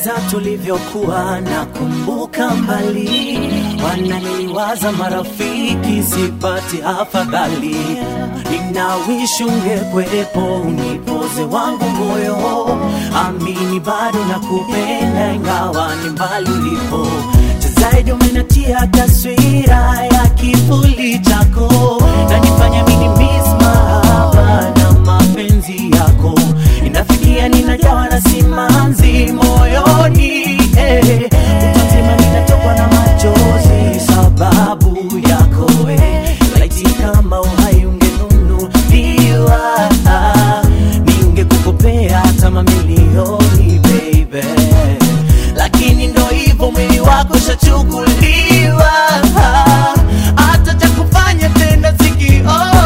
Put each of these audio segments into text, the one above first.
niliwaza tulivyokuwa na kumbuka mbali, wananiliwaza marafiki, sipati afadhali. Ninawishi ungekwepo, unipoze wangu moyo, amini bado nakupenda, ingawa ni mbali ulipo. Cha zaidi umenatia taswira ya kivuli chako, nanifanya mini miss mahaba na mapenzi yako inafikia ninajawa na simanzi moyoni eh. Utasema ninatokwa na machozi sababu yako eh. Laiti kama uhai ungenunuliwa ningekukopea hata mamilioni baby, lakini ndo hivyo mwili wako shachukuliwa hata cha kufanya tena sikioni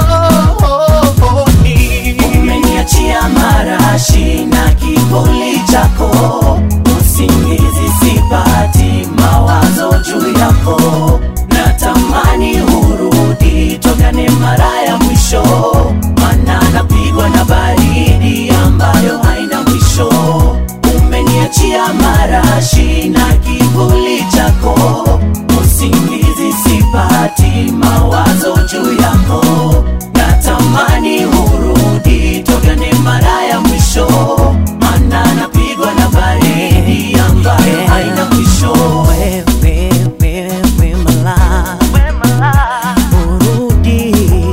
umeniachia marashi na kivuli chako, usingizi sipati, mawazo juu yako, natamani urudi, tokane mara ya mwisho, mana napigwa na baridi ambayo haina mwisho. Umeniachia marashi na kivuli chako, usingizi sipati, mawazo juu yako, natamani urudi, tokane mara ya mwisho, mana napigwa na baridi ambayo haina mwisho. Wewe, wewe, mala, urudi,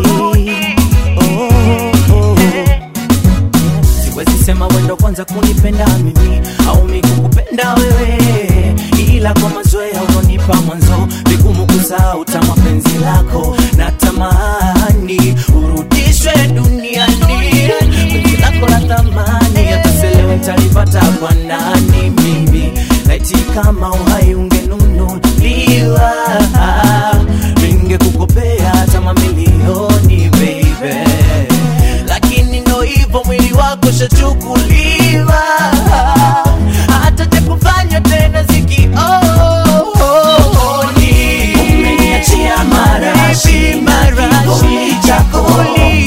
oh, oh. Siwezi sema wendo kwanza kunipenda mimi au mi kukupenda wewe, ila kwa mazoea unaonipa mwanzo vigumu kusahau tamu penzi lako, natamani urudishwe duniani, penzi lako la thamani, hata selewe nitalipata kwa nani mimi, laiti kama uhai ungenunuliwa ningekukopea hata mamilioni baby lakini ndo hivyo mwili wako shachukuliwa hata cha kufanya tena sikioni umeniachia marashi marashi chako